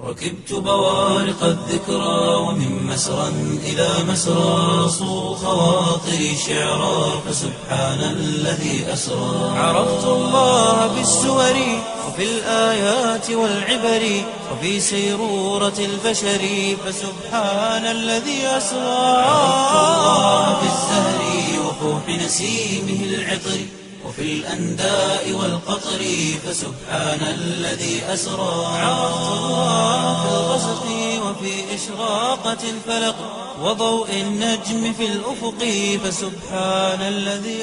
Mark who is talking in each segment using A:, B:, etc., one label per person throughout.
A: ركبت بوارق الذكرى ومن مسرى إلى مسرى صو خواطري شعرا فسبحان الذي أسرى عرفت الله بالسور وفي الآيات والعبر وفي سيرورة البشر فسبحان الذي أسرى عرفت الله بالزهر وفوح نسيمه العطر وفي الأنداء والقطر فسبحان الذي أسرى عرفت الله في الغسق وفي إشراقة الفلق وضوء النجم في الأفق فسبحان الذي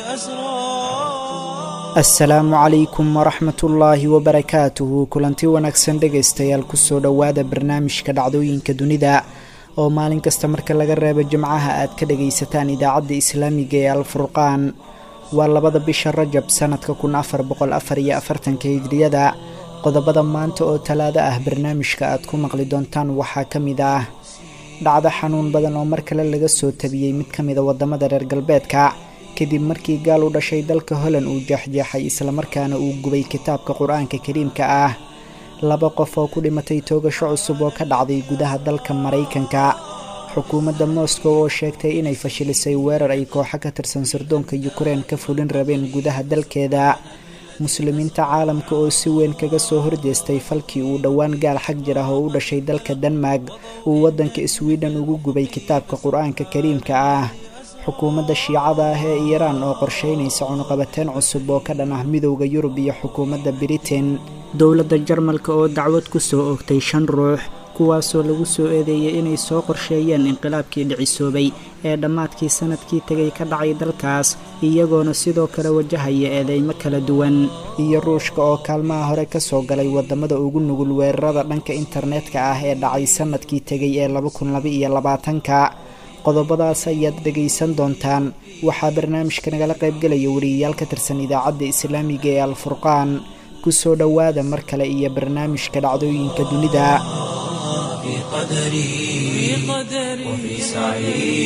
A: أسرى
B: asalaamu calaykum waraxmat ullaahi wabarakaatuhu kulanti wanaagsan dhegaystayaal kusoo dhowaada barnaamijka dhacdooyinka dunida oo maalin kasta marka laga reebo jimcaha aad ka dhagaysataan idaacadda islaamiga ee alfurqaan waa labada bisha rajab sanadka kun afar boqol afar iyo afartanka hijriyada qodobada maanta oo talaado ah barnaamijka aad ku maqli doontaan waxaa ka mid ah dhacdo xanuun badan oo mar kale laga soo tabiyey mid ka mida waddamada reer galbeedka kadib markii gaal u dhashay dalka holand uu jeexjeexay islamarkaana uu gubay kitaabka qur-aanka kariimka ah laba qof oo ku dhimatay toogasho cusub oo ka dhacday gudaha dalka maraykanka xukuumadda moscow oo sheegtay inay fashilisay weerar ay kooxo ka tirsan sirdoonka yukrain ka fulin rabeen gudaha dalkeeda muslimiinta caalamka oo si weyn kaga soo horjeestay falkii uu dhowaan gaal xag jir ah oo u dhashay dalka denmark uu waddanka sweden ugu gubay kitaabka qur-aanka kariimka ah xukuumadda shiicada ah ee iiraan oo qorsheynaysa cunuqabateen cusub oo ka dhan ah midowda yurub iyo xukuumadda britain dowladda jarmalka oo dacwad ku soo oogtay shan ruux kuwaasoo lagu soo eedeeyay inay soo qorsheeyeen inqilaabkii dhicisoobay ee dhammaadkii sanadkii tegay ka dhacay dalkaas iyagoona sidoo kale wajahaya eedeymo kala duwan iyo ruushka oo kaalmaha hore ka soo galay waddamada ugu nugul weerarada dhanka internetka ah ee dhacay sanadkii tegay ee laba kun laba iyo labaatanka qodobadaas ayaad dhegaysan doontaan waxaa barnaamijka nagala qaybgelaya wariyayaal ka tirsan idaacadda islaamiga ee alfurqaan kusoo dhowaada mar kale iyo barnaamijka dhacdooyinka dunida
A: في قدري وفي سعي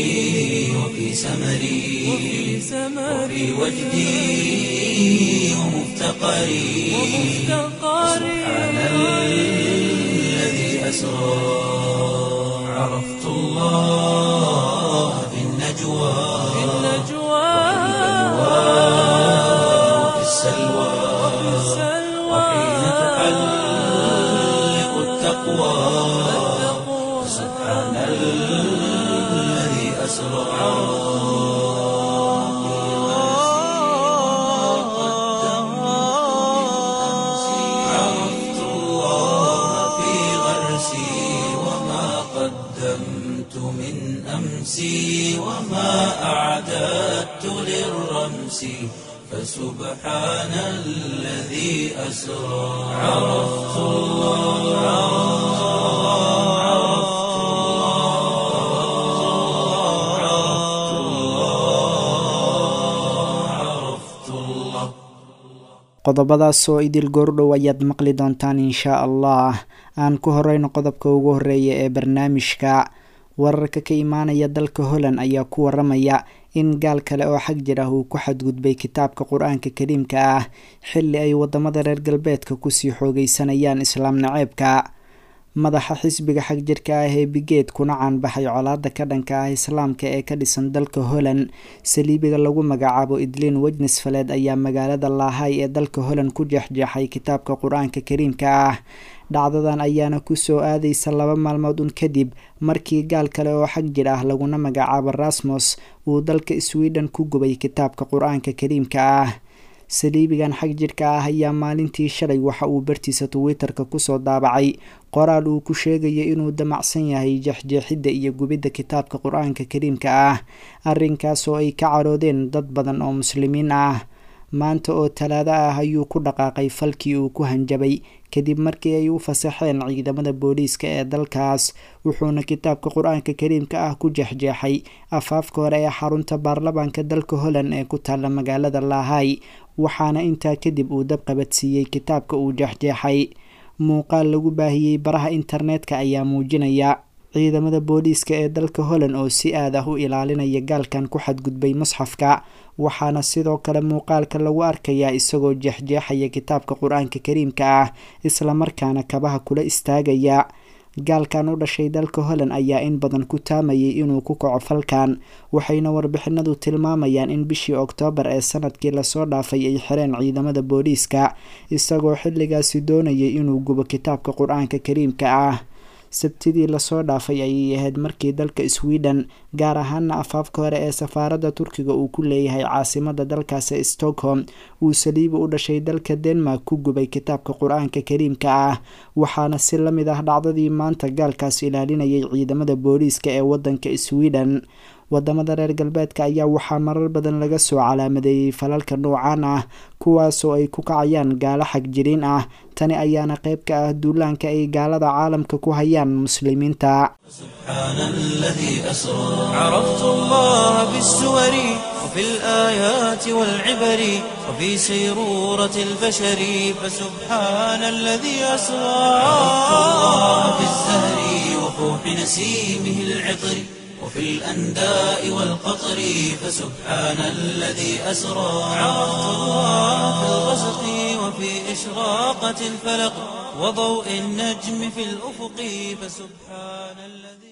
A: وفي سمري وفي وجدي ومفتقري سبحان الذي أسرى عرفت الله في النجوى وفي السلوى وحين تحلق التقوى سبحان الذي أسرى عرفت الله في غرسي وما قدمت من أمسي وما أعددت للرمس فسبحان الذي أسرى عرفت الله عرفت الله عرفت الله
B: qodobadaas oo idil goordhow ayaad maqli doontaan inshaa allah aan ku horeyno qodobka ugu horeeya ee barnaamijka wararka ka imaanaya dalka holland ayaa ku waramaya in gaal kale oo xag jir ah uu ku xadgudbay kitaabka qur-aanka kariimka ah xilli ay wadamada reer galbeedka kusii xoogeysanayaan islaam naceebka madaxa xisbiga xag jirka ah ee bigeed kuna caanbaxay colaada ka dhanka ah islaamka ee ka dhisan dalka holland saliibiga lagu magacaabo idliin wejnesfaleed ayaa magaalada laahay ee dalka holland ku jeexjeexay kitaabka qur-aanka kariimka ah dhacdadan ayaana kusoo aadaysa laba maalmood un kadib markii gaal kale oo xag jir ah laguna magacaabo rasmos uu dalka sweden ku gubay kitaabka qur-aanka kariimka ah saliibigan xag jirka ah ayaa maalintii shalay waxa uu bartiisa twitter-ka kusoo daabacay qoraal uu ku sheegaya inuu damacsan yahay jeexjeexidda iyo gubidda kitaabka qur-aanka kariimka ah arrinkaas oo ay ka caroodeen dad badan oo muslimiin ah maanta oo talaado ah ayuu ku dhaqaaqay falkii uu ku hanjabay kadib markii ay u fasaxeen ciidamada booliiska ee dalkaas wuxuuna kitaabka qur-aanka kariimka ah ku jeexjeexay afaafka hore ee xarunta baarlamaanka dalka holland ee ku taalla magaalada laahay waxaana intaa kadib uu dab qabadsiiyey kitaabka uu jeexjeexay muuqaal lagu baahiyey baraha internetka ayaa muujinaya ciidamada booliiska ee dalka holland oo si aad ah u ilaalinaya gaalkan ku xadgudbay musxafka waxaana sidoo kale muuqaalka lagu arkayaa isagoo jeexjeexaya kitaabka qur-aanka kariimka ah islamarkaana kabaha kula istaagaya gaalkan u dhashay dalka holland ayaa in badan ku taamayay inuu ku kaco falkan waxayna warbixinadu tilmaamayaan in bishii oktoobar ee sanadkii lasoo dhaafay ay xireen ciidamada booliiska isagoo xilligaasi doonayay inuu gubo kitaabka qur-aanka kariimka ah sabtidii lasoo dhaafay ayay ahayd markii dalka sweden gaar ahaana afaafka hore ee safaaradda turkiga uu ku leeyahay caasimada dalkaasi stockholm uu saliibi u dhashay dalka denmark ku gubay kitaabka qur-aanka kariimka ah waxaana si la mid ah dhacdadii maanta gaalkaas ilaalinayay ciidamada booliiska ee wadanka sweden wadamada reer galbeedka ayaa waxaa marar badan laga soo calaamadeeyey falalka noocaan ah kuwaasoo ay ku kacayaan gaalo xagjiriin ah tani ayaana qayb ka ah duulaanka ay gaalada caalamka ku hayaan muslimiinta
A: سبحان الذي أسرى عرفت الله بالسور وفي الآيات والعبر وفي سيرورة البشر فسبحان الذي أسرى عرفت الله بالزهر وفوح نسيمه العطر وفي الأنداء والقطر فسبحان الذي أسرى عرفت الله في الغسق وفي إشراقة الفلق وضوء النجم في الأفق فسبحان الذي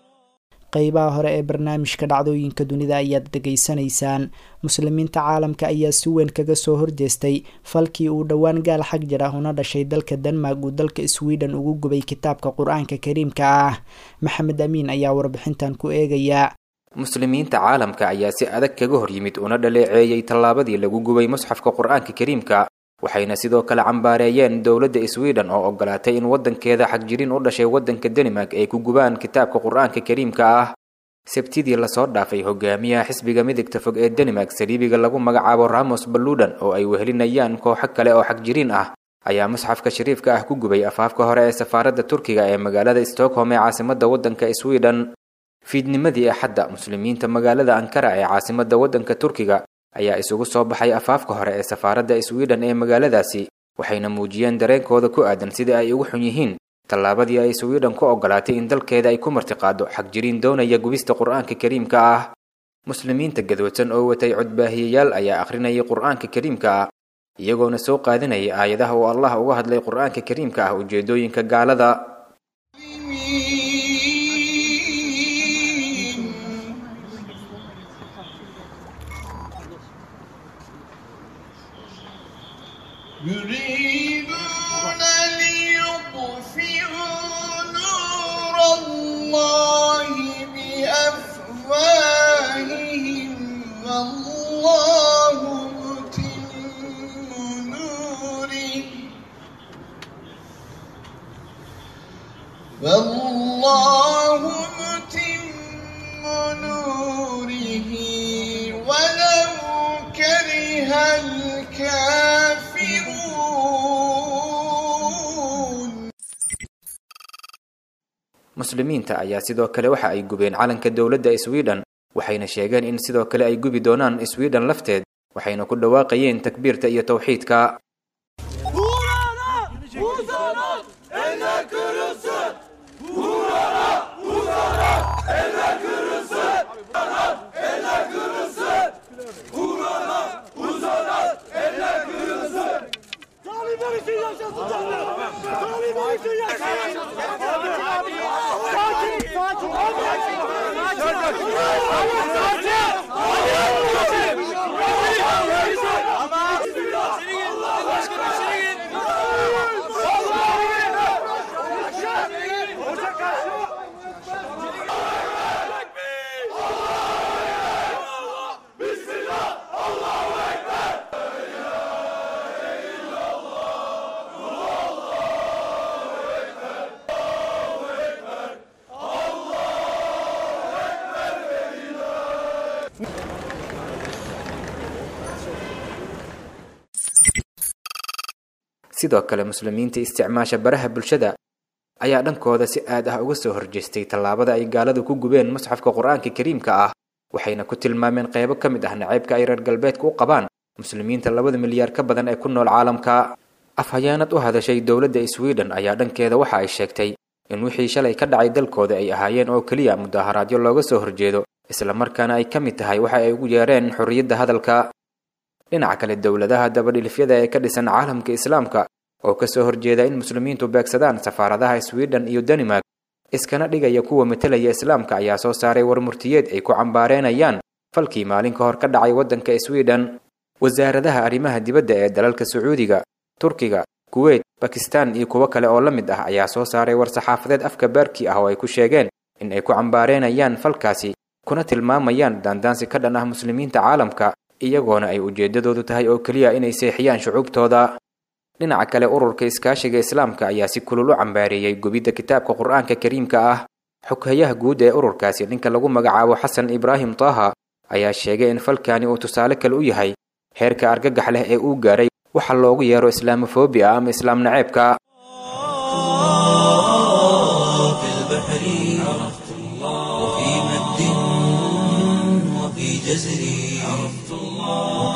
B: qeybaha hore ee barnaamijka dhacdooyinka dunida ayaad dhegaysanaysaan muslimiinta caalamka ayaa si weyn kaga soo horjeestay falkii uu dhowaan gaal xag jir ah una dhashay dalka denmark uu dalka sweden ugu gubay kitaabka qur-aanka kariimka ah maxamed amiin ayaa warbixintan ku eegaya
C: muslimiinta caalamka ayaa si adag kaga hor yimid una dhaleeceeyey tallaabadii lagu gubay musxafka qur-aanka kariimka waxayna sidoo kale cambaareeyeen dowladda sweden oo ogolaatay in waddankeeda xagjirin u dhashay waddanka danimark ay ku gubaan kitaabka qur-aanka kariimka ah sabtidii lasoo dhaafay hogaamiyaha xisbiga midigta fog ee danimark saliibiga lagu magacaabo ramos baludan oo ay wehelinayaan kooxo kale oo xagjiriin ah ayaa musxafka shariifka ah ku gubay afaafka hore ee safaaradda turkiga ee magaalada stockholm ee caasimadda waddanka sweden fiidnimadii axadda muslimiinta magaalada ankara ee caasimadda waddanka turkiga ayaa isugu soo baxay afaafka hore ee safaaradda sweden ee magaaladaasi waxayna muujiyeen dareenkooda ku aadan sida ay ugu xun yihiin tallaabadii ay sweden ku ogolaatay in dalkeeda ay ku martiqaado xagjiriin doonaya gubista qur-aanka kariimka ah muslimiinta gadwadsan oo watay codbaahiyayaal ayaa akhrinayay qur-aanka kariimka ah iyagoona soo qaadinayay aayadaha uu allah uga hadlay qur-aanka kariimka ah ujeedooyinka gaalada
D: يريدون ليطفئوا نور الله بأفواههم والله متم نوره والله متم نوره ولو كره الكافرون
C: muslimiinta ayaa sidoo kale waxa ay gubeen calanka dowladda sweden waxayna sheegeen in sidoo kale ay gubi doonaan sweden lafteed waxayna ku dhawaaqayeen takbiirta iyo tawxiidka
E: Taliban için yaşasın canım! Taliban için yaşasın! Sakin! Sakin!
C: sidoo kale muslimiinta isticmaasha baraha bulshada ayaa dhankooda si aad ah uga soo horjeestay tallaabada ay gaaladu ku gubeen musxafka qur-aanka kariimka ah waxayna ku tilmaameen qeybo ka mid ah nacaybka ay reer galbeedka u qabaan muslimiinta labada milyaar ka badan ee ku nool caalamka afhayeenad u hadashay dowladda sweden ayaa dhankeeda waxa ay sheegtay in wixii shalay ka dhacay dalkooda ay ahaayeen oo keliya mudaharaadyo looga soo horjeedo islamarkaana ay ka mid tahay waxa ay ugu yeereen xorriyadda hadalka dhinaca kale dowladaha dabadhilifyada ee ka dhisan caalamka islaamka oo kasoo horjeeda in muslimiintu beegsadaan safaaradaha sweden iyo danimark iskana dhigaya kuwa matelaya islaamka ayaa soo saaray war murtiyeed ay ku cambaareenayaan falkii maalin ka hor ka dhacay waddanka sweden wasaaradaha arrimaha dibadda ee dalalka sacuudiga turkiga kuweyt bakistan iyo kuwo kale oo la mid ah ayaa soo saaray war saxaafadeed afka baarkii ah oo ay ku sheegeen in ay ku cambaareenayaan falkaasi kuna tilmaamayaan daandaansi ka dhan ah muslimiinta caalamka iyagoona ay ujeeddadoodu tahay oo keliya inay seexiyaan shucuubtooda dhinaca kale ururka iskaashiga islaamka ayaa si kulul u cambaareeyey gubidda kitaabka qur-aanka kariimka ah xoghayaha guud ee ururkaasi ninka lagu magacaabo xasan ibraahim taaha ayaa sheegay in falkani uu tusaale kale u yahay heerka argagax leh ee uu gaaray waxa loogu yeero islaamofobia ama islaam naceebka
A: في البحر عرفت الله وفي مد وفي جزر عرفت الله وفي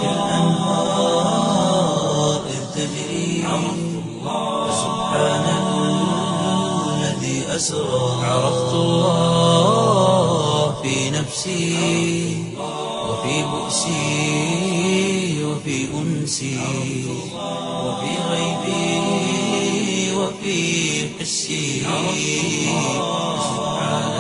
A: الأنهار إذ تجري عرفت الله سبحان الذي أسرى عرفت الله في نفسي وفي بؤسي وفي أنسي وفي غيبي وفي حسي سبحان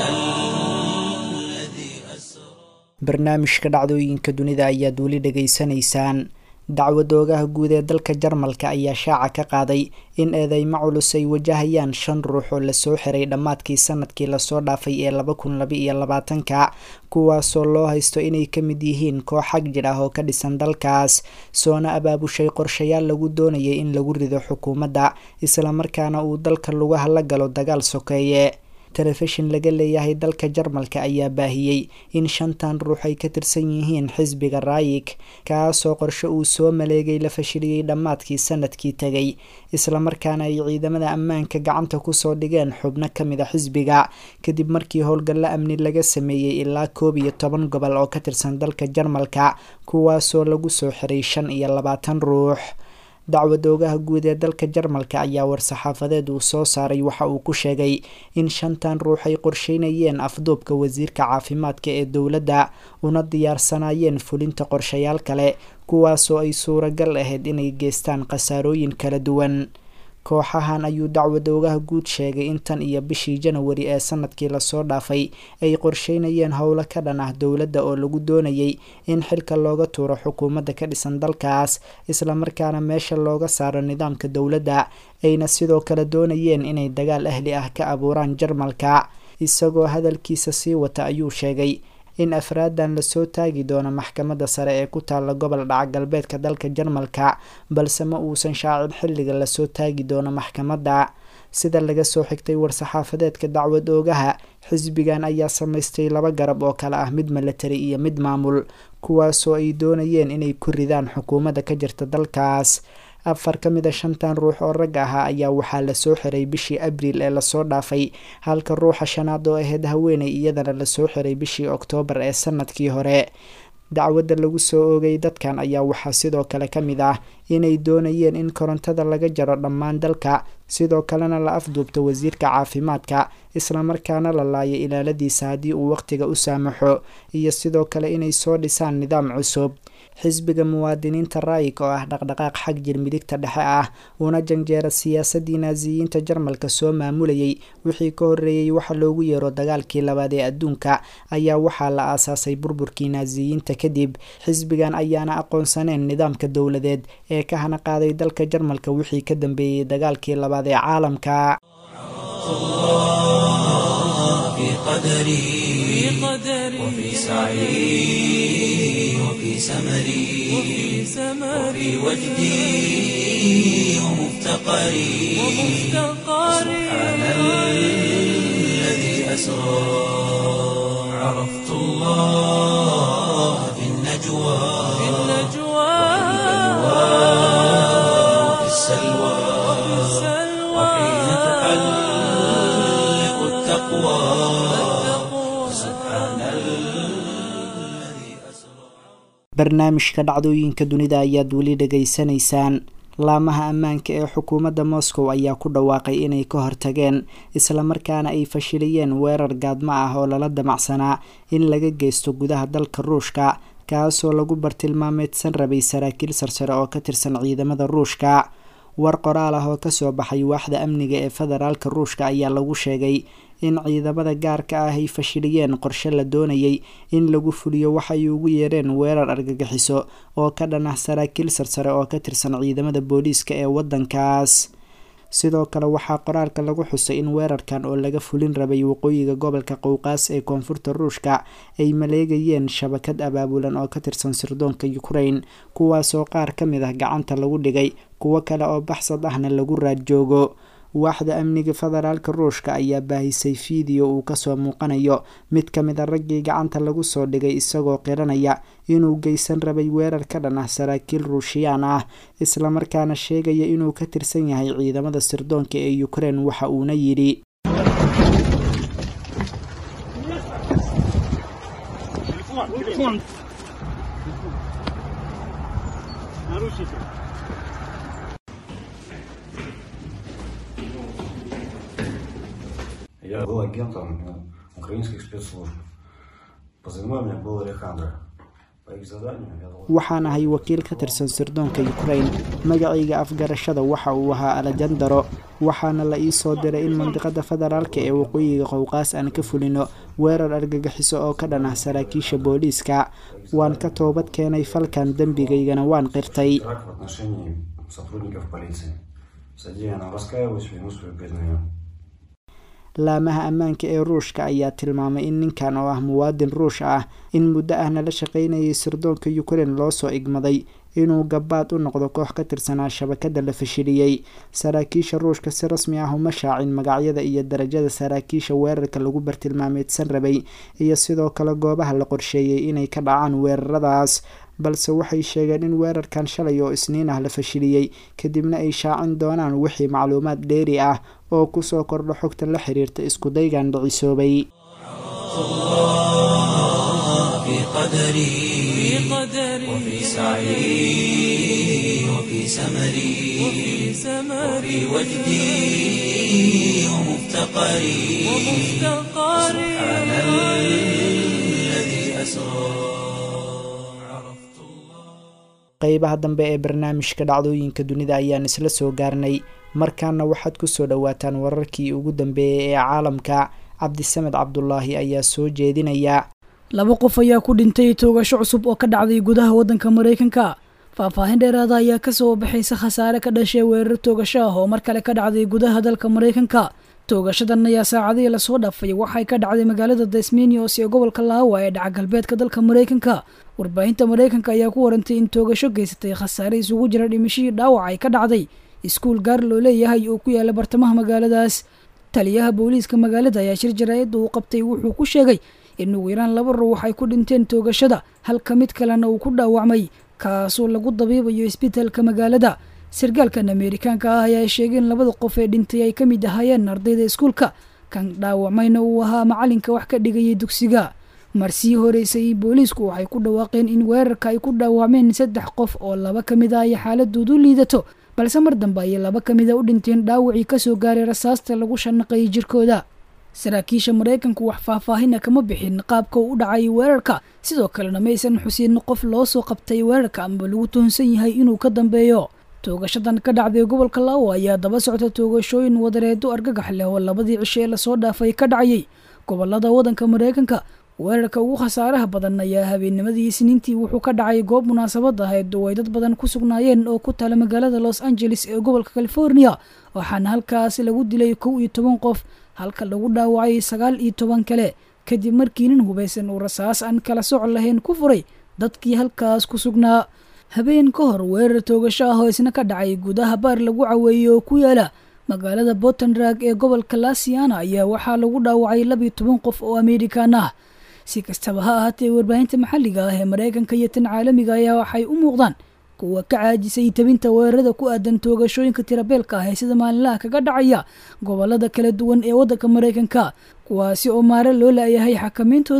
A: الذي أسرى
B: barnaamijka dhacdooyinka dunida ayaad weli dhegaysanaysaan dacwadoogaha guud ee dalka jarmalka ayaa shaaca ka qaaday in eedeymo culus ay wajahayaan shan ruux oo lasoo xiray dhammaadkii sanadkii lasoo dhaafay ee laba kun laba iyo labaatanka kuwaasoo loo haysto inay ka mid yihiin koox xag jir ah oo ka dhisan dalkaas soona abaabushay qorshayaal lagu doonayay in lagu rido xukuumadda islamarkaana uu dalka lugaha la galo dagaal sokeeye telefishin laga leeyahay dalka jarmalka ayaa baahiyey in shantan ruux ay ka tirsan yihiin xisbiga raayig kaasoo qorshe uu soo maleegay la fashiliyey dhammaadkii sanadkii tegay islamarkaana ay ciidamada ammaanka gacanta kusoo dhigeen xubno kamid a xisbiga kadib markii howlgallo amni laga sameeyey ilaa koob iyo toban gobol oo ka tirsan dalka jarmalka kuwaasoo lagu soo xiray shan iyo labaatan ruux dacwadoogaha guud ee dalka jarmalka ayaa war-saxaafadeed uu soo saaray waxa uu ku sheegay in shantan ruux ay qorsheynayeen afduubka wasiirka caafimaadka ee dowladda una diyaarsanaayeen fulinta qorshayaal kale kuwaasoo ay suuragal ahayd inay geystaan khasaarooyin kala duwan kooxahan ayuu dacwadoogaha guud sheegay in tan iyo bishii janawari ee sanadkii lasoo dhaafay ay qorsheynayeen howlo ka dhan ah dowladda oo lagu doonayay in xilka looga tuuro xukuumadda ka dhisan dalkaas islamarkaana meesha looga saaro nidaamka dowladda ayna sidoo kale doonayeen inay dagaal ahli ah ka abuuraan jarmalka isagoo hadalkiisa sii wata ayuu sheegay in afraadan lasoo taagi doono maxkamadda sare ee ku taalla gobol dhaca galbeedka dalka jarmalka balse ma uusan shaacin xilliga lasoo taagi doono maxkamadda sida laga soo xigtay war-saxaafadeedka dacwad oogaha xisbigan ayaa samaystay laba garab oo kale ah mid milatari iyo mid maamul kuwaasoo ay doonayeen inay ku ridaan xukuumadda ka jirta dalkaas afar ka mid a shantan ruux oo rag ahaa ayaa waxaa lasoo xiray bishii abriil ee lasoo dhaafay halka ruuxa shanaad oo ahayd haweeney iyadana lasoo xiray bishii oktoobar ee sanadkii hore dacwadda lagu soo oogay dadkan ayaa waxaa sidoo kale ka mid ah inay doonayeen in korontada laga jaro dhammaan dalka sidoo kalena la afduubto wasiirka caafimaadka islamarkaana la laayo ilaaladiisa haddii uu wakhtiga u saamaxo iyo sidoo kale inay soo dhisaan nidaam cusub xisbiga muwaadiniinta raayig oo ah dhaqdhaqaaq xag jir midigta dhexe ah una janjeera siyaasadii naasiyiinta jarmalka soo maamulayay wixii ka horreeyey waxa loogu yeero dagaalkii labaad ee adduunka ayaa waxaa la aasaasay burburkii naasiyiinta kadib xisbigan ayaana aqoonsaneen nidaamka dowladeed ee ka hana qaaday dalka jarmalka wixii ka dambeeyey dagaalkii labaad ee caalamka
A: في قدري وفي سعي وفي سمري وفي وجدي ومفتقري سبحان الذي أسرى عرفت الله في النجوى وفي السلوى وحين تحلق التقوى سبحان الذي أسرى
B: barnaamijka dhacdooyinka dunida ayaad weli dhegaysanaysaan laamaha ammaanka ee xukuumadda moscow ayaa ku dhawaaqay inay ka hortageen islamarkaana ay fashiliyeen weerar gaadmo ah oo lala damacsanaa in laga geysto gudaha dalka ruushka kaasoo lagu bartilmaameedsan rabay saraakiil sarsare oo ka tirsan ciidamada ruushka war qoraal ah oo kasoo baxay waaxda amniga ee federaalka ruushka ayaa lagu sheegay in ciidamada gaarka ah ay fashiliyeen qorshe la doonayay in lagu fuliyo waxay ugu yeereen weerar argagixiso oo ka dhan ah saraakiil sarsare oo ka tirsan ciidamada booliiska ee waddankaas sidoo kale waxaa qoraalka lagu xusay in weerarkan oo laga fulin rabay waqooyiga gobolka qowqaas ee koonfurta ruushka ay maleegayeen shabakad abaabulan oo ka tirsan sirdoonka ukraine kuwaasoo qaar ka mid ah gacanta lagu dhigay kuwo kale oo baxsad ahna lagu raad joogo waaxda amniga federaalka ruushka ayaa baahisay fiideo uu kasoo muuqanayo mid ka mid a raggii gacanta lagu soo dhigay isagoo qiranaya inuu geysan rabay weerar ka dhan ah saraakiil ruushiyaan ah islamarkaana sheegaya inuu ka tirsan yahay ciidamada sirdoonka ee ukraine waxa uuna yidhi
F: Я был агентом э, украинских спецслужб. Позывной у меня был Алехандро. По их заданию я должен...
B: waxaan ahay wakiil ka tirsan sirdoonka ukraine magacayga afgarashada waxa uu ahaa alejandaro waxaana la ii soo diray in mandiqada federaalka ee waqooyiga qowqaas aan ka fulino weerar argagixiso oo ka dhan ah saraakiisha booliiska waan ka toobad keenay falkan dembigaygana waan qirtay
F: Теракт в отношении сотрудников полиции. В содеянном раскаиваюсь, вину свою признаю.
B: laamaha ammaanka ee ruushka ayaa tilmaamay in ninkan oo ah muwaadin ruush ah in muddo ahna la shaqaynayay sirdoonka ukraine loosoo igmaday inuu gabaad u noqdo koox ka tirsanaa shabakada la fashiliyey saraakiisha ruushka si rasmi ah uma shaacin magacyada iyo darajada saraakiisha weerarka lagu bartilmaameedsan rabay iyo sidoo kale goobaha la qorsheeyey inay ka dhacaan weeraradaas balse waxay sheegeen in weerarkan shalay oo isniin ah la fashiliyey kadibna ay shaacin doonaan wixii macluumaad dheeri ah oo kusoo kordho xogta la xiriirta iskudaygan dhicisoobay
A: في قدري وفي سعي وفي سمري وفي وجدي ومفتقري سبحان الذي أسرى
B: qeybaha dambe ee barnaamijka dhacdooyinka dunida ayaan isla soo gaarnay markaana waxaad kusoo dhowaataan wararkii ugu dambeeyay ee caalamka cabdisamed cabdulaahi ayaa soo jeedinaya
G: laba qof ayaa ku dhintay toogasho cusub oo ka dhacday gudaha waddanka maraykanka faahfaahin dheeraada ayaa kasoo baxaysa khasaare ka dhashay weerar toogasho ah oo mar kale ka dhacday gudaha dalka maraykanka toogashadan ayaa saacadihii lasoo dhaafay waxay ka dhacday magaalada desminios ee gobolka laawa ee dhaca galbeedka dalka maraykanka warbaahinta maraykanka ayaa ku warantay in toogasho geysatay khasaare isugu jira dhimashihii dhaawac ay ka dhacday iskuul gaar loo leeyahay oo ku yaala bartamaha magaaladaas taliyaha booliiska magaalada ayaa shir jaraa'idda uu qabtay wuxuu ku sheegay in ugu yaraan laba ruux ay ku dhinteen toogashada halka mid kalena uu ku dhaawacmay kaasoo lagu dabiibayo isbitaalka magaalada sargaalkan ameerikaanka ah ayaa sheegay in labada qof ee dhintay ay ka mid ahaayeen ardayda iskuulka kan dhaawacmayna uu ahaa macalinka wax ka dhigayay dugsiga marsii horeysay booliisku waxay ku dhawaaqeen in weerarka ay ku dhaawacmeen saddex qof oo laba ka mid ah ay xaaladoodu liidato balse mar dambe ayay laba ka mid a u dhinteen dhaawacii kasoo gaaray rasaasta lagu shanaqayay jirkooda saraakiisha maraykanku wax faahfaahina kama bixin qaabka uu u dhacay weerarka sidoo kalena maysan xusin qof loo soo qabtay weerarka ama lagu tuhunsan yahay inuu ka dambeeyo toogashadan ka dhacday gobolka laawo ayaa daba socta toogashooyin wadareedo argagax leh oo labadii cisho ee lasoo dhaafay ka dhacayay gobolada waddanka maraykanka weerarka ugu khasaaraha badan ayaa habeennimadii isniintii wuxuu ka dhacay goob munaasabad ahayd oo ay dad badan ku sugnaayeen oo ku tala magaalada los angeles ee gobolka california waxaana halkaas lagu dilay kow iyo toban qof halka lagu dhaawacay sagaal iyo toban kale kadib markii nin hubaysan uu rasaas aan kala soc lahayn ku furay dadkii halkaas ku sugnaa habeen ka hor weerar toogasho ah oo isna ka dhacay gudaha baar lagu caweeyey oo ku yaala magaalada botanrag ee gobolka lasiana ayaa waxaa lagu dhaawacay labiyo toban qof oo amerikan ah si kastaba ha ahaatee warbaahinta maxalliga ah ee maraykanka iyo tan caalamiga ayaa waxay u muuqdaan kuwa ka caajisay tabinta weerarada ku aadan toogashooyinka tirabeelka ah ee sida maalinlaha kaga dhacaya gobolada kala duwan ee waddanka maraykanka kuwaasi oo maare loo laayahay xakameyntooda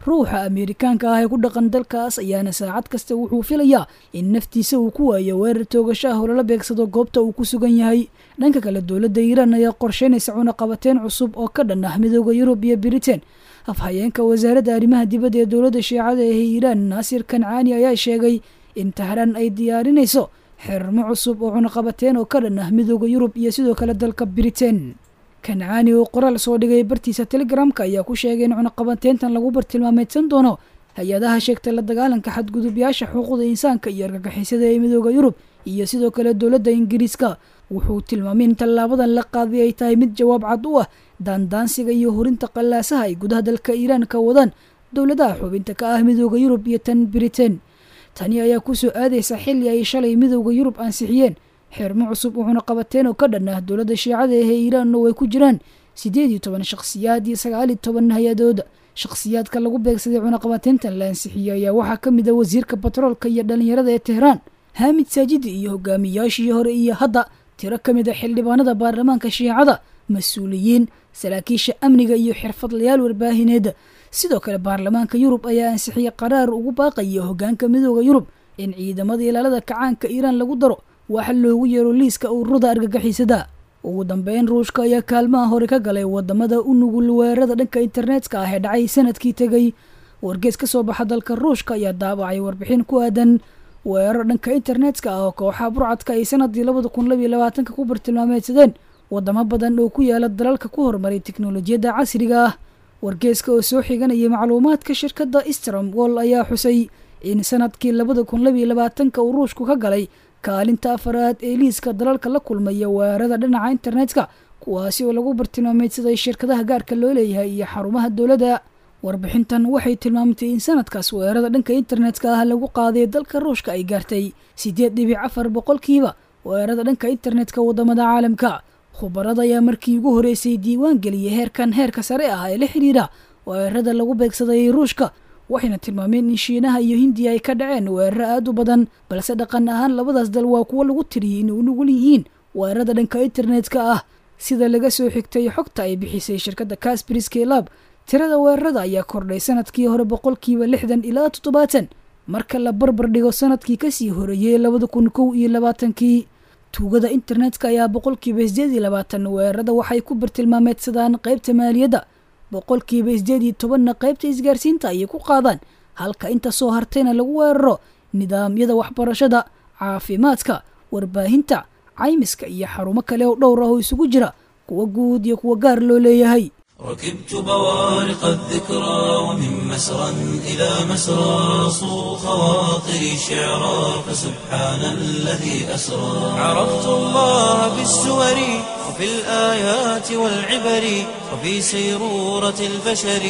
G: ruuxa ameerikaanka ah ee ku dhaqan dalkaas ayaana saacad kasta wuxuu filayaa in naftiisa uu ku waayo weerar toogasho ah oo lala beegsado goobta uu ku sugan yahay dhanka kale dowladda iiraan ayaa qorsheynaysa cunaqabateyn cusub oo ka dhan ah midooda yurub iyo britain afhayeenka wasaaradda arrimaha dibadda ee dowladda shiicada ee iiraan naasir kancaani ayaa sheegay in tahraan ay diyaarinayso xirmo cusub oo cunaqabateyn oo ka dhan ah midooda yurub iyo sidoo kale dalka britain kancaani oo qoraal soo dhigay bartiisa telegramka ayaa ku sheegay in cunaqabateyntan lagu bartilmaameedsan doono hay-adaha sheegtay la dagaalanka xadgudubyaasha xuquuqda insaanka iyo argagixisada ee midooda yurub iyo sidoo kale dowladda ingiriiska wuxuu tilmaamay in tallaabadan la qaaday ay tahay mid jawaab cad u ah daandaansiga iyo horinta qallaasaha ay gudaha dalka iiraan ka wadaan dowladaha xubinta ka ah midooda yurub iyo tan britain tani ayaa kusoo aadaysa xilli ay shalay midooda yurub ansixiyeen xirmo cusub oo cunaqabateen oo ka dhan ah dowladda shiicada ee iiraan oo ay ku jiraan siddeed iyo toban shakhsiyaad iyo sagaal iyo toban hay-adooda shakhsiyaadka lagu beegsaday cunaqabateyntan la ansixiyey ayaa waxaa ka mid ah wasiirka batroolka iyo dhallinyarada ee tehraan haamid saajidi iyo hogaamiyaashii hore iyo hadda tiro ka mid a xildhibaanada baarlamaanka shiicada mas-uuliyiin saraakiisha amniga iyo xirfadlayaal warbaahineeda sidoo kale baarlamaanka yurub ayaa ansixiyey qaraar ugu baaqaya hogaanka midooda yurub in ciidamada ilaalada kacaanka iiraan lagu daro waxa loogu yeero liiska ururada argagixisada ugu dambeyn ruushka ayaa kaalmaha hore ka galay wadamada u nugul weerarada dhanka internetka ah ee dhacay sanadkii tegay wargees ka soo baxa dalka ruushka ayaa daabacay warbixin ku aadan weerar dhanka internetka ah oo kooxaha burcadka ay sanadii labada kun labiyo labaatanka ku bartilmaameedsadeen wadamo badan oo ku yaala dalalka ku horumaray teknolojiyadda casriga ah wargeeska oo soo xiganayay macluumaadka shirkadda strom wall ayaa xusay in sanadkii labada kun labiyo labaatanka uu ruushku ka galay kaalinta afaraad ee liiska dalalka la kulmaya weerarada dhinaca internetka kuwaasi oo lagu bartilmaameydsaday shirkadaha gaarka loo leeyahay iyo xarumaha dowladda warbixintan waxay tilmaamtay in sanadkaas weerarada dhanka internetka ah lagu qaaday dalka ruushka ay gaartay siddeed dhibic afar boqolkiiba weerarada dhanka internetka wadamada caalamka khubarada ayaa markii ugu horeysay diiwaan geliyay heerkan heerka sare ah ee la xidhiidha weerarada lagu beegsaday ruushka waxayna tilmaameen in shiinaha iyo hindiya ay ka dhaceen weeraro aada u badan balse dhaqan ahaan labadaas dal waa kuwo lagu tiriyey inay u nugul yihiin weerarada dhanka internetka ah sida laga soo xigtay xogta ay bixisay shirkadda casbriske lab tirada weerarada ayaa kordhay sanadkii hore boqolkiiba lixdan ilaa toddobaatan marka la barbar dhigo sanadkii kasii horeeyey labada kun kow iyo labaatankii tuugada internetka ayaa boqolkiiba sideed iyo labaatan weerarada waxay ku bartilmaameedsadaan qaybta maaliyadda boqolkiiba sideed iyo tobanna qaybta isgaarsiinta ayay ku qaadaan halka inta soo hartayna lagu weeraro nidaamyada waxbarashada caafimaadka warbaahinta caymiska iyo xarumo kale oo dhowr ah oo isugu jira kuwa guud iyo kuwa gaar loo leeyahay
A: ركبت بوارق الذكرى ومن مسرى إلى مسرى صو خواطري شعرا فسبحان الذي أسرى عرفت الله بالسور وفي الآيات والعبر وفي سيرورة البشر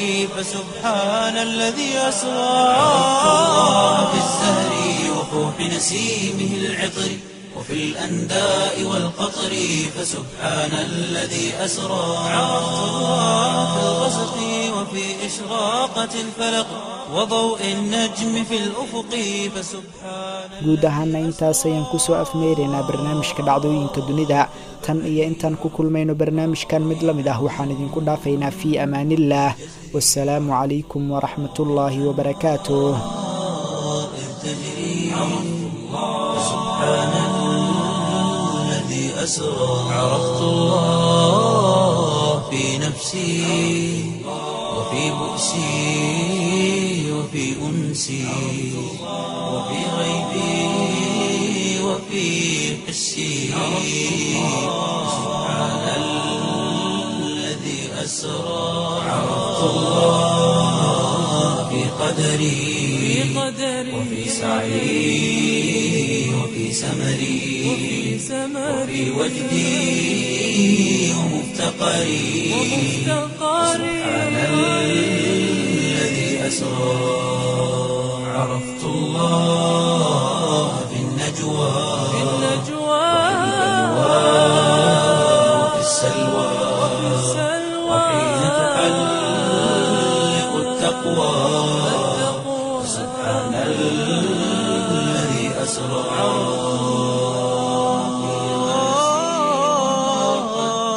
A: فسبحان الذي أسرى عرفت الله بالزهر وفوح نسيمه العطر وفي الأنداء والقطر فسبحان الذي أسرى عرفت الله في الغسق وفي إشراقة الفلق وضوء النجم في الأفق فسبحان
B: guud ahaana intaas ayaan kusoo afmeeraynaa barnaamijka dhacdooyinka dunida tan iyo intaan ku kulmayno barnaamijkan mid la mid ah waxaan idinku dhaafaynaa fii amaaniillaah wasalaamu calaykum waraxmatullaahi wabarakaatuh
A: الذي أسرى عرفت الله في نفسي وفي بؤسي وفي أنسي وفي غيبي وفي حسي سبحان الذي أسرى عرفت الله في قدري وفي سعي وفي سمري وفي وجدي ومفتقري سبحان الذي أسرى عرفت الله في النجوى وفي السلوى وحين تحلق التقوى سبحان الذي أسرى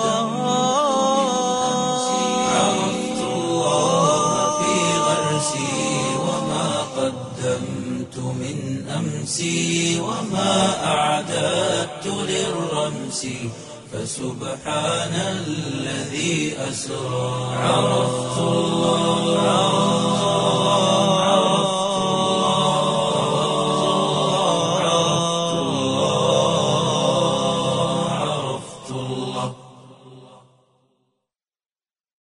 A: عرفت الله في غرسي أمسي وما أعددت للرمس فسبحان الذي أسرى عرفت الله